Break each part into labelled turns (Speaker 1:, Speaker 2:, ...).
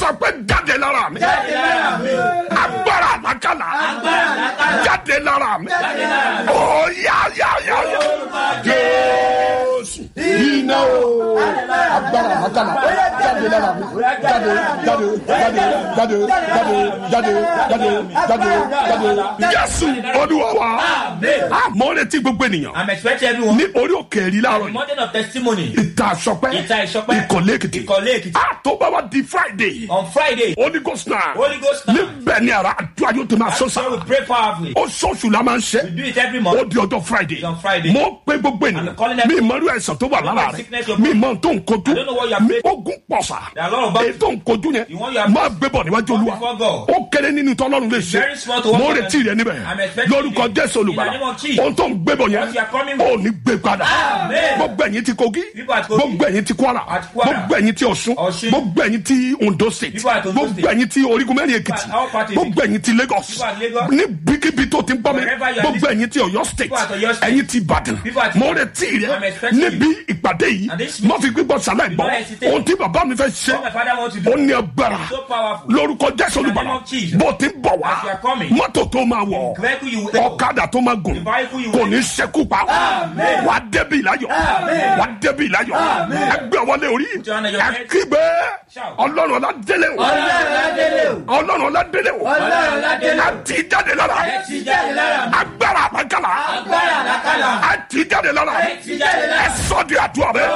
Speaker 1: sọ pé jáde lára mi agbára àlákàlà jáde lára mi ó yá yá yá yá jésù iná o agbára àlákàlà jáde lára mi jáde jáde jáde jáde jáde jáde jáde jáde jáde jésù olúwa wa àmọ́ retí gbogbo ènìyàn
Speaker 2: I'm expecting everyone.
Speaker 1: ní orí òkè èrí láàárọ̀
Speaker 2: The
Speaker 1: yìí
Speaker 2: mountain of testimony
Speaker 1: ìta àsọpẹ́
Speaker 2: Ìta Ìṣọpẹ́.
Speaker 1: ìkọ̀lé èkìtì
Speaker 2: Ìkọ̀lé Èkìtì.
Speaker 1: àtọ́gbà wa di friday
Speaker 2: on Friday.
Speaker 1: holy ghost náà
Speaker 2: Holy Ghost night.
Speaker 1: níbẹ̀ ni ara àdúrà yóò tó máa sọ
Speaker 2: So
Speaker 1: sáà
Speaker 2: we pray powerfully.
Speaker 1: ó sọ̀sù la máa ń
Speaker 2: We
Speaker 1: ṣe
Speaker 2: do it every
Speaker 1: ó
Speaker 2: month.
Speaker 1: di ọjọ́ friday
Speaker 2: It's on Friday.
Speaker 1: mo pe gbogbo ènìyàn
Speaker 2: I'm calling
Speaker 1: mi
Speaker 2: everyone.
Speaker 1: ìmọ̀lú ẹ̀sán tó wà
Speaker 2: I don't
Speaker 1: lára
Speaker 2: know
Speaker 1: rẹ̀
Speaker 2: sickness you're
Speaker 1: mi
Speaker 2: facing.
Speaker 1: ìmọ̀ tó ń kojú
Speaker 2: I don't know what you are
Speaker 1: mi
Speaker 2: facing.
Speaker 1: ogun pọ̀sà
Speaker 2: There are a lot of battles.
Speaker 1: èyí tó ń kojú yẹn
Speaker 2: The one you are
Speaker 1: máa gbé bọ̀ níwájú
Speaker 2: Come
Speaker 1: olúwa
Speaker 2: before God.
Speaker 1: ó kéré nínú tọ́lọ́run lè ṣe
Speaker 2: very small to what
Speaker 1: mo
Speaker 2: God
Speaker 1: retí
Speaker 2: can-
Speaker 1: rẹ níbẹ̀
Speaker 2: I'm expecting
Speaker 1: lórúkọ
Speaker 2: it.
Speaker 1: jésù
Speaker 2: In the
Speaker 1: olùgbàlà
Speaker 2: name of Jesus.
Speaker 1: ohun tó ń gbé bọ̀ yẹn
Speaker 2: What you are coming
Speaker 1: ó
Speaker 2: with.
Speaker 1: ní gbé padà
Speaker 2: Amen.
Speaker 1: gbogbo ẹ̀yin ti kogi
Speaker 2: People at Kogi.
Speaker 1: gbogbo ẹ̀yin ti kwara
Speaker 2: At Kwara.
Speaker 1: gbogbo ẹ̀yin ti ọ̀ṣun
Speaker 2: Ọ̀ṣun.
Speaker 1: gbogbo ẹ̀yin ti ondo state
Speaker 2: People at Ondo
Speaker 1: gbogbo
Speaker 2: State.
Speaker 1: ẹ̀yin ti orígun mẹ́rin èkìtì
Speaker 2: People at all parties.
Speaker 1: gbogbo ẹ̀yin ti lagos
Speaker 2: People at Lagos.
Speaker 1: ní bíkíbi tó ti ń gbọ́ mi
Speaker 2: Wherever you are
Speaker 1: gbogbo ẹ̀yin ti ọ̀yọ́ state
Speaker 2: People at Ọ̀yọ́ State.
Speaker 1: ẹ̀yin ti ìbàdàn
Speaker 2: People at-
Speaker 1: mo retí rẹ
Speaker 2: I'm expecting
Speaker 1: níbi ìpàdé yìí
Speaker 2: And this-
Speaker 1: mo fi gbígbọ́ sálẹ̀ gbọ́
Speaker 2: don't hesitate.
Speaker 1: ohun tí bàbá mi fẹ́ ṣe
Speaker 2: What my father wants to do.
Speaker 1: ó ní agbára
Speaker 2: So powerful.
Speaker 1: lórúkọ jésù
Speaker 2: In the
Speaker 1: olùbàdàn
Speaker 2: name of Jesus.
Speaker 1: bó ti ń bọ̀ wá
Speaker 2: As you are coming.
Speaker 1: mọ́tò tó máa wọ̀
Speaker 2: Vehicle you will
Speaker 1: ọ̀kadà tó máa gùn
Speaker 2: The vehicle you
Speaker 1: kò
Speaker 2: will-
Speaker 1: ní ṣekú pa
Speaker 2: Amen.
Speaker 1: wà á débi ìláyọ̀
Speaker 2: Amen.
Speaker 1: wà á débi ìláyọ̀ ẹgbẹ́ wọlé orí
Speaker 2: Put your hand on your head.
Speaker 1: ẹkígbé
Speaker 2: Shout.
Speaker 1: ọlọ́run ọládélé o ọlọ́run ọládélé o àti jáde lára agbára àbákàlà àti jáde lára ẹ sọ di àdúrà rẹ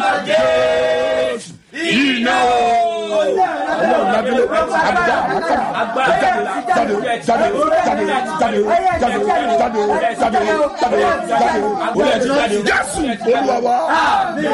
Speaker 1: iná ọlọ́run ọládélé agbára àbákàlà jáde jáde jáde jáde jáde jáde jáde jáde jáde jáde jésù olúwa wa.